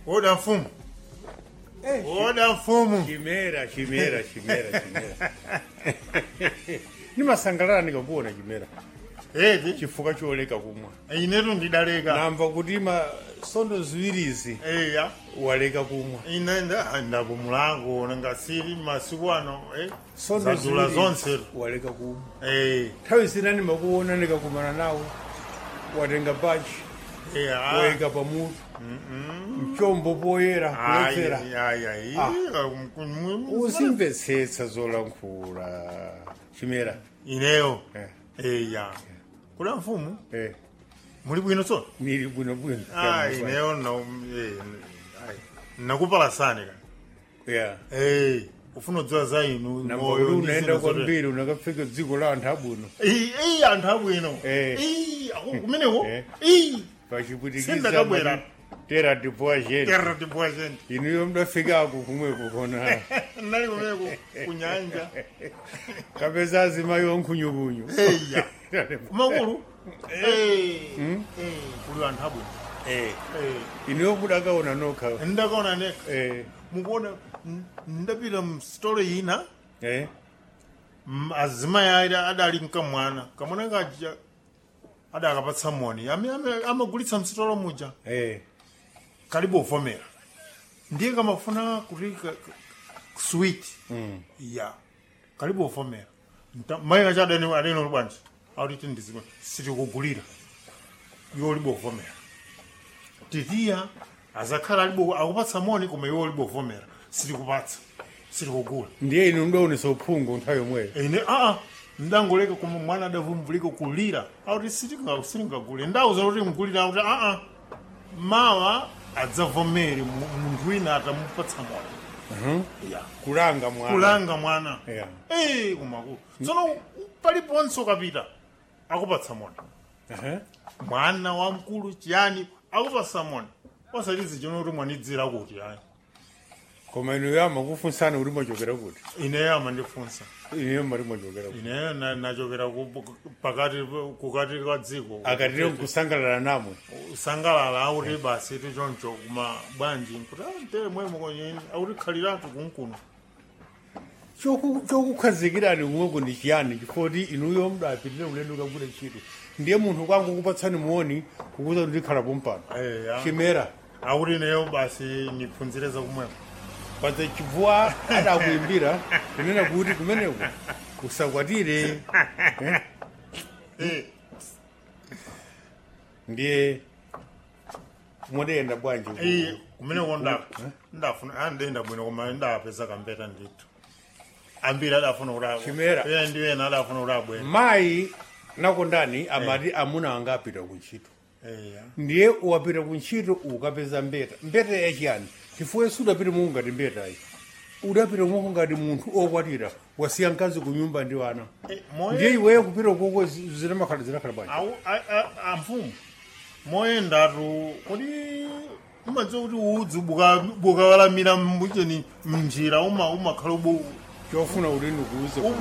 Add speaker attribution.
Speaker 1: oda mfumu
Speaker 2: Eh,
Speaker 1: oda mfumu
Speaker 2: chimera chimera chimera chimera nimasangalala ndikakuona chimera
Speaker 1: eti
Speaker 2: chifukwa choleka kumwa
Speaker 1: inetu ndidaleka
Speaker 2: namva kuti ma sondo ziwirizi
Speaker 1: eya
Speaker 2: waleka kumwa
Speaker 1: ine nda- ndapumulango nangasiri masiku ano eh,
Speaker 2: sondo
Speaker 1: zadula
Speaker 2: ziwirizi
Speaker 1: zonse
Speaker 2: waleka kumwa
Speaker 1: Eh,
Speaker 2: nthawi zina ndimakuona ndikakumana nawe watenga bachi
Speaker 1: eh, ah.
Speaker 2: wayika pamutu mchombo poyera
Speaker 1: Ai,
Speaker 2: kuledzera
Speaker 1: ai, ai,
Speaker 2: Ah.
Speaker 1: um, um,
Speaker 2: uzimvetsetsa zolankhula chimera
Speaker 1: ineyo
Speaker 2: eh,
Speaker 1: eya kula mfumu
Speaker 2: eh,
Speaker 1: muli bwino tsono
Speaker 2: nili bwinobwino
Speaker 1: Ah, ineyo no eh, ai, nakupalasani ka
Speaker 2: yeah.
Speaker 1: Eh, ufuna kudziwa za inu
Speaker 2: namba
Speaker 1: moyo
Speaker 2: kuti
Speaker 1: ndi
Speaker 2: unaenda
Speaker 1: zinthu zote.
Speaker 2: kwambiri unakafika dziko la anthu abwino
Speaker 1: Eh, eh, anthu abwino
Speaker 2: Eh.
Speaker 1: Eh, ako- kumeneko
Speaker 2: Eh.
Speaker 1: Eh,
Speaker 2: pachiputikiza
Speaker 1: Sindakabwera.
Speaker 2: mati tera dipoagent
Speaker 1: terra de boa gente
Speaker 2: inuyo mdafikako kumweko kona
Speaker 1: nali kumeneko kunyanja
Speaker 2: kapeza azimayi onkhunyukunyu
Speaker 1: eya kumakulu Eh, eh, kuli anthu abwino
Speaker 2: Eh,
Speaker 1: Eh,
Speaker 2: inuyo mudakaona nokha
Speaker 1: ndakaona neka
Speaker 2: Eh,
Speaker 1: mukuona n- ndapita msitolo ina
Speaker 2: eh,
Speaker 1: m- azimayi ali adali mkamwana kamwana kaja adakapatsa moni Ame- ame- amagulitsa msitolo muja
Speaker 2: eh,
Speaker 1: kalibu uvomera ndiye kamafuna kuti ka- ka- sweet
Speaker 2: mm.
Speaker 1: ya kalibu uvomera Nta- mayi kacha adani adani bwanji akuti ndizikwe sitikugulira iwo libo uvomera titiya azakhala alibo akupatsa moni koma iwo libo uvomera sitikupatsa sitikugula
Speaker 2: ndiye inu mdaonesa uphungu nthawi yomweyo
Speaker 1: ine aa ndangoleka koma mwana adavumbulika kulira akuti sitinga- sitingagule ndauza kuti mgulira akuti aa mawa adzavomere mu- munthu wina atamupatsa moni ya
Speaker 2: kulanga mwana
Speaker 1: kulanga mwana
Speaker 2: Yeah.
Speaker 1: Eh, kumakulu tsono paliponso kapita akupatsa moni
Speaker 2: Aha.
Speaker 1: mwana wamkulu chiyani akupatsa moni osalizi chino kuti mwanidzira kuti ayi
Speaker 2: koma inuyo amakufunsana kuti mwachokera kuti
Speaker 1: ineyo amandifunsa
Speaker 2: inuyo mati mwachokera kuti
Speaker 1: ineyo na- nachokera ku- pakati kukati kwa dziko
Speaker 2: akatire kusangalala namwe
Speaker 1: usangalala auti basi tichoncho kuma bwanji kuti tere mwemo kwenye auti khaliratu kunkuno
Speaker 2: Choku- chokukhazikirani kumweko ndi chiyani chifoti inuyo mdapitire ulendo kagule ntchito ndiye munthu kwangu kupatsani muoni kukuza kuti ndikhalapo mpano
Speaker 1: eya
Speaker 2: chimera
Speaker 1: auti ineyo basi niphunzire zakumwemo
Speaker 2: padza chibvuwa adakuimbira kunena kuti kumeneko usakwatire
Speaker 1: Eh,
Speaker 2: ndiye mudayenda bwanji ku-
Speaker 1: eh, kumeneko nda ndafuna andenda bwino koma ndapeza kambeta ndithu ambiri adafuna kuti
Speaker 2: Chimera.
Speaker 1: iye ndi ena adafuna kuti abwene
Speaker 2: mayi nakondani amati amuna anga apita kuntchito
Speaker 1: eya
Speaker 2: ndiye wapita kuntchito ukapeza mbeta mbeta yachiyani chifukwa sudapita monga ngati mbetayi udapita monga ngati munthu okwatira wasiya mkazi ku nyumba ndi wana
Speaker 1: Eh, moyo-
Speaker 2: ndiye iweyo kupita koko zinamakhala zinakhala bwanji
Speaker 1: Au- a- a- amfumu moyendatu kuti umadziwa kuti udzi buka- bukawalamira mbucheni mnjira uma umakhala ubu
Speaker 2: chofuna kuti ndikuuze